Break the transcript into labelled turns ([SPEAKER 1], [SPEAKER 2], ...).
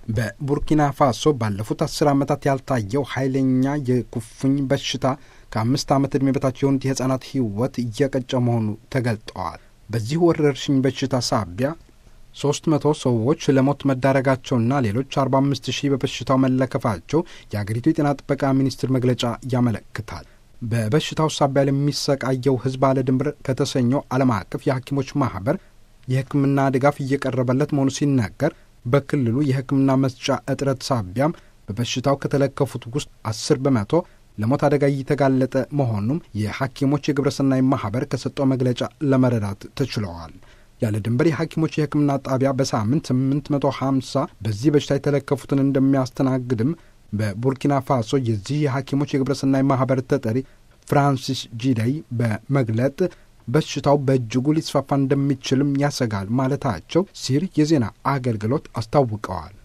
[SPEAKER 1] በቡርኪና ፋሶ ባለፉት አስር ዓመታት ያልታየው ኃይለኛ የኩፍኝ በሽታ ከአምስት ዓመት ዕድሜ በታች የሆኑት የሕፃናት ሕይወት እየቀጨ መሆኑ ተገልጠዋል። በዚህ ወረርሽኝ በሽታ ሳቢያ ሶስት መቶ ሰዎች ለሞት መዳረጋቸውና ሌሎች አርባ አምስት ሺህ በበሽታው መለከፋቸው የአገሪቱ የጤና ጥበቃ ሚኒስቴር መግለጫ ያመለክታል። በበሽታው ሳቢያ ለሚሰቃየው ሕዝብ አለ ድንበር ከተሰኘው ዓለም አቀፍ የሐኪሞች ማኅበር የሕክምና ድጋፍ እየቀረበለት መሆኑ ሲነገር በክልሉ የሕክምና መስጫ እጥረት ሳቢያም በበሽታው ከተለከፉት ውስጥ አስር በመቶ ለሞት አደጋ እየተጋለጠ መሆኑም የሐኪሞች የግብረሰናይ ማኅበር ከሰጠው መግለጫ ለመረዳት ተችለዋል። ያለ ድንበር የሐኪሞች የሕክምና ጣቢያ በሳምንት 850 በዚህ በሽታ የተለከፉትን እንደሚያስተናግድም በቡርኪና ፋሶ የዚህ የሐኪሞች የግብረሰናይ ማኅበር ተጠሪ ፍራንሲስ ጂደይ በመግለጥ በሽታው በእጅጉ ሊስፋፋ እንደሚችልም ያሰጋል ማለታቸው ሲር የዜና አገልግሎት አስታውቀዋል።